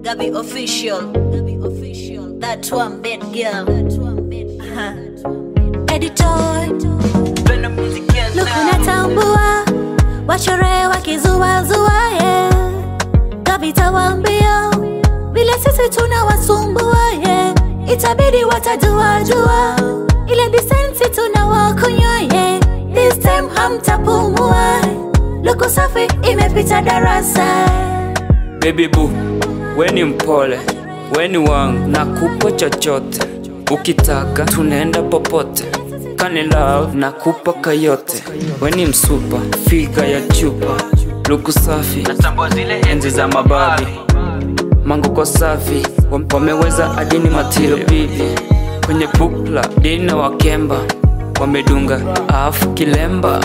Gabi official. Gabi official. That one bad girl. That one bad girl. Editor. Luku natambua wachore wakizuazua yeah. Gabi tawambia vile sisi tunawasumbua yeah. Itabidi watajuajua ile disensi tunawakunywa yeah. This time hamtapumua Luku safi imepita darasa Baby boo, we ni mpole, we ni wangu, nakupa chochote ukitaka, tunaenda popote. Kani love nakupa kayote, we ni msupa, figa ya chupa, luku safi, natambua zile enzi za mababi, manguko safi, wam- wameweza adini matilo bibi, kwenye bukla dina wakemba, wamedunga afu kilemba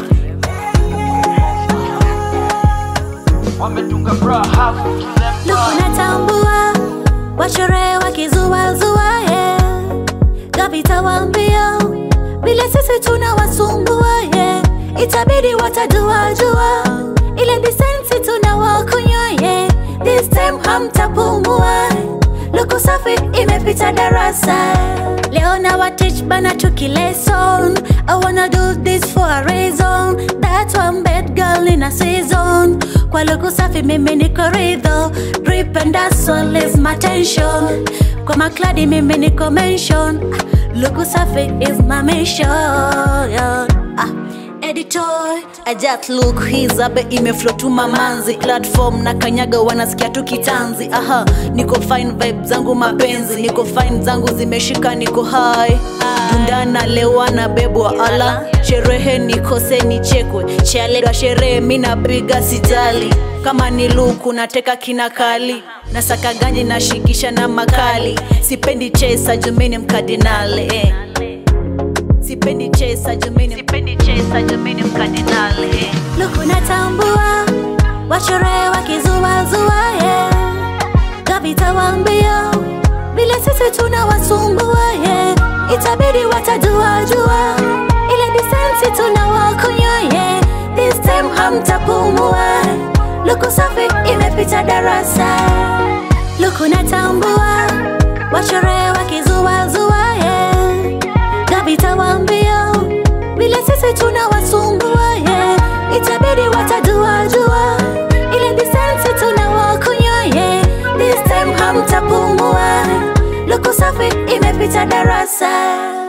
wametunga bra hafu Luku natambua wachore wakizuazua yeah. Gabi tawambia vile sisi tunawasumbua yeah. Itabidi watajuajua ile disensi tunawakunywa yeah. This time hamtapumua Luku safi imepita darasa Leo na watich bana tuki lesson I wanna do this for a reason That one bad girl in a season Kwa luku safi mimi niko ridho Drip and hustle is my tension Kwa makladi mimi niko mention Luku safi is my mission ah. Editor, I just look his abe imeflow tu mamanzi platform na kanyaga wanasikia tu kitanzi aha niko fine vibe zangu mapenzi niko fine zangu zimeshika niko high tundana lewana bebwa ala sherehe nikose nichekwe chaledwa sherehe mi napiga sitali kama ni luku nateka kina kali nasaka ganji nashikisha na makali sipendi chesa jumini mkardinali eh. Sipendi chesa jumini Sipendi chesa jumini mkardinali Luku natambua Wachore wakizuazua yeah. Gabi tawambia Vile sisi tunawasumbua yeah. Itabidi watajuajua Ile disensi tunawakunywa yeah. This time hamtapumua Luku safi imepita darasa Luku natambua Wachore wakizuazua yeah. Gabi tawambia vile sisi tunawasumbua yeah. Itabidi watajuajua ile disensi tunawakunywa yeah. This time hamtapumua Luku safi imepita darasa